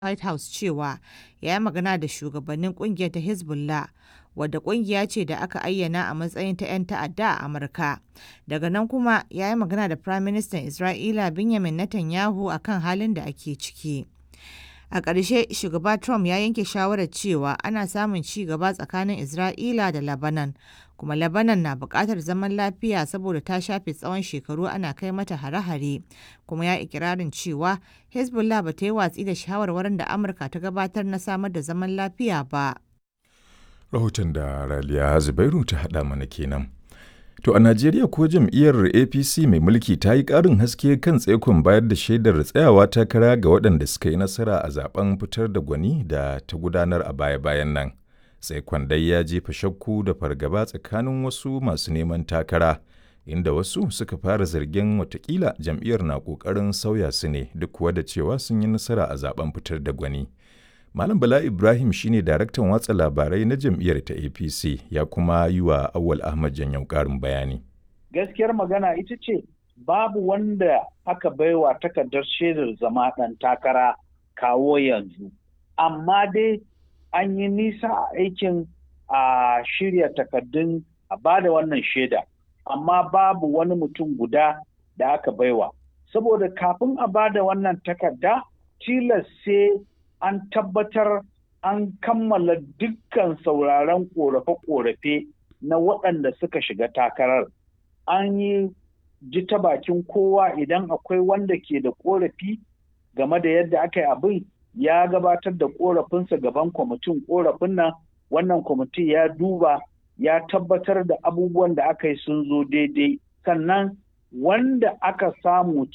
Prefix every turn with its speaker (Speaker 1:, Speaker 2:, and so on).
Speaker 1: White House cewa ya yi magana da shugabannin ƙungiyar ta Hezbollah, wadda ƙungiya ce da aka ayyana a matsayin ta 'yan ta'adda a Amurka. Daga nan kuma ya yi magana da Firaministan Isra'ila Benjamin Netanyahu a kan halin da ake ciki. A ƙarshe, Shugaba Trump ya yanke shawarar cewa ana samun ci gaba tsakanin Isra'ila da Lebanon, kuma Lebanon na buƙatar zaman lafiya saboda ta shafe tsawon shekaru ana kai mata hare-hare, kuma ya ikirarin cewa Hezbollah ba ta yi watsi da shawarwarin da Amurka ta gabatar na samar da zaman lafiya ba.
Speaker 2: Rahoton da Raliya Zubairu ta haɗa mana kenan. To a Najeriya ko jam'iyyar APC mai mulki ta yi ƙarin haske kan tsaikon bayar da shaidar tsayawa takara ga waɗanda suka yi nasara a zaben fitar da gwani da ta gudanar a baya-bayan nan. Tsaikon dai ya jefa shakku da fargaba tsakanin wasu masu neman takara, inda wasu suka fara zargin watakila jam'iyyar na ƙoƙarin sauya su ne duk kuwa da cewa sun yi nasara a zaben fitar da gwani. Malam Bala Ibrahim shine daraktan watsa labarai na jam'iyyar ta APC ya kuma yi wa Awal Ahmad Janyau ƙarin bayani.
Speaker 3: Gaskiyar magana ita ce babu wanda aka baiwa takardar shaidar zama ɗan takara kawo yanzu. Amma dai an yi nisa a aikin a shirya takardun a ba da wannan shaida. Amma babu wani mutum guda da aka baiwa. Saboda kafin a ba da wannan takarda tilas sai an tabbatar an kammala dukkan sauraron korafe-korafe na waɗanda suka shiga takarar. An yi ji ta bakin kowa idan akwai wanda ke da korafi game da yadda aka yi abin ya gabatar da korafinsa gaban kwamitin korafin nan wannan kwamiti ya duba ya tabbatar da abubuwan da aka yi sun zo daidai sannan wanda aka samu